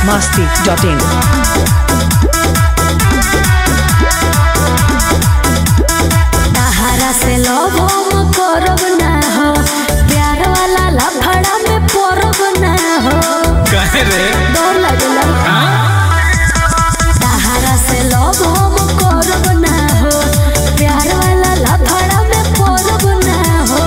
masti.in. तहारा से लोभ हम करब ना हो प्यार वाला लफड़ा में पड़ब ना हो कहे रे डर लगला तहारा से लोभ हम करब ना हो प्यार वाला लफड़ा में पड़ब ना हो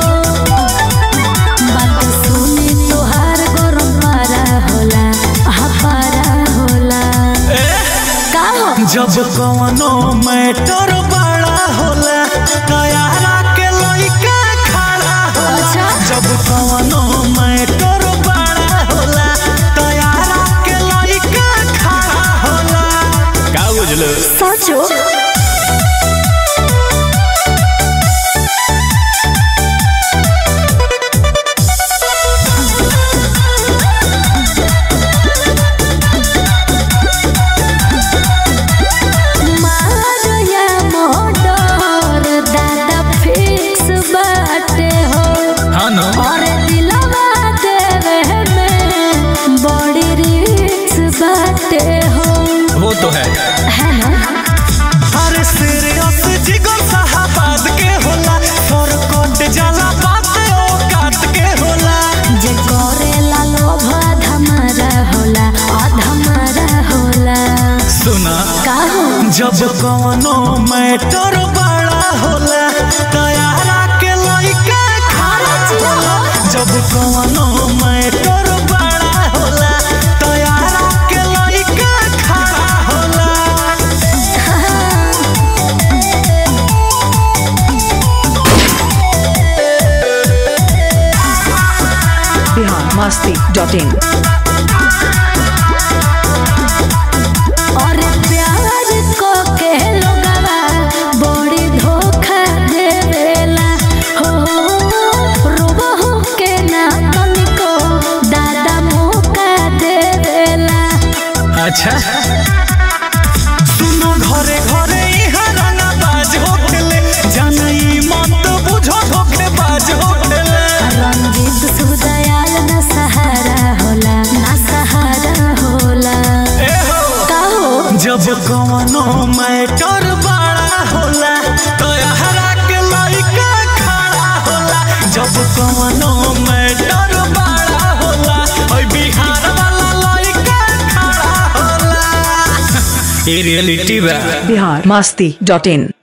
बात सुनी तोहार गरम पारा होला हा पारा होला का हो जब कवनो मैटर बड़ा होला तैयारा के लइका खड़ा होला अच्छा जब कवनो मैटर बड़ा होला तैयारा के लइका खड़ा होला का बुझलो सचो मारया मोटर दादा फिक्स बाटे हो हाँ न और दिलवा देवे में बड़ी रिक्स बाटे हो वो तो है है ना अरे सीरियस जिगर साहबाद के होला सर कोट जाला बात ओ काट के होला जे करेला लोभ धमारा होला अधमारा होला सुना का हो जब कवनो मैटर बड़ा होला तैयारा के लइका खड़ा होला जब कवनो मैटर बड़ा होला तैयारा के लइका खड़ा होला Bihar masti.in. और प्यार को के लोगवा बड़ी धोखा देवेला हो रोबहु के ना तनिको दादा मौका देवेला अच्छा सुनो घरे घरे इहाँ रंगा बाज होखेले जानई मत बुझो धोखे बाज होखेले रंजीत सुदयाल न सहारा होला ना सहारा होला ए हो का हो जब कवनो मैटर बड़ा होला तो हरा के लइका खड़ा होला जब कवनो मैटर बड़ा होला ओइ बिहार वाला लइका खड़ा होला ये रियलिटी बा Bihar masti.in.